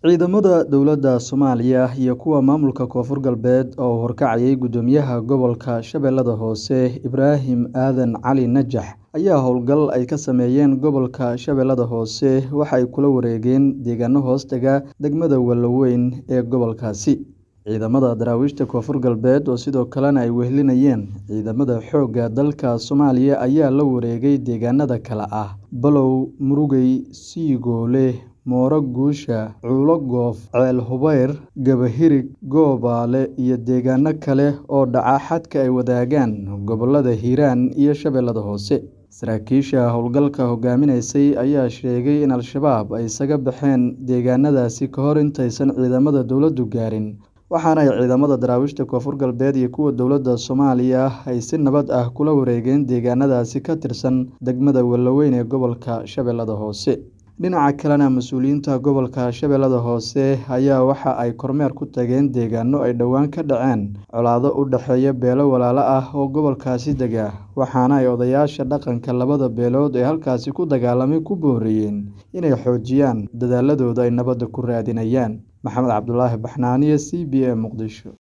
Ciidamada dowladda Soomaaliya iyo kuwa maamulka Koonfur Galbeed oo horkacayay Guddoomiyaha Gobolka Shabeellaha Hoose Ibraahim Aadan Cali Najax ayaa howlgal ay ka sameeyeen gobolka Shabeellaha Hoose waxa ay kula wareegeen deegaano hoostaga degmada Wallaweyn ee gobolkaasi. Ciidamada daraawiishta Koonfur Galbeed oo sidoo kalena ay wehelinayeen ciidamada xoogga dalka Soomaaliya ayaa la wareegay deegaanada kala ah Balow, Murugey, Siigoole, Mooro Guusha, Cuulo Goof, Ceel Hubayr, Gabahirig, Goobaale iyo deegaano kale oo dhaca xadka ay wadaagaan gobollada Hiiraan iyo Shabeellaha Hoose. Saraakiisha howlgalka hogaaminaysay ayaa sheegay in Al-shabaab ay isaga baxeen deegaanadaasi ka hor intaysan ciidamada dowladdu gaarin, waxaana ay ciidamada daraawiishta Koonfur Galbeed iyo kuwa dowladda Soomaaliya ay si nabad ah kula wareegeen deegaanadaasi ka tirsan degmada Wallaweyn ee gobolka Shabeellaha Hoose. Dhinaca kalena, mas'uuliyiinta gobolka Shabeellaha Hoose ayaa waxa ay kormeer ku tageen deegaano ay dhowaan ka dhaceen colaado u dhexeeya beelo walaalo ah oo gobolkaasi dega, waxaana ay odayaasha dhaqanka labada beelood ee halkaasi ku dagaalamay ku booriyeen inay xoojiyaan dadaaladooda ay nabadda ku raadinayaan. Maxamed Cabdulaahi Baxnaaniye, C B A, Muqdisho.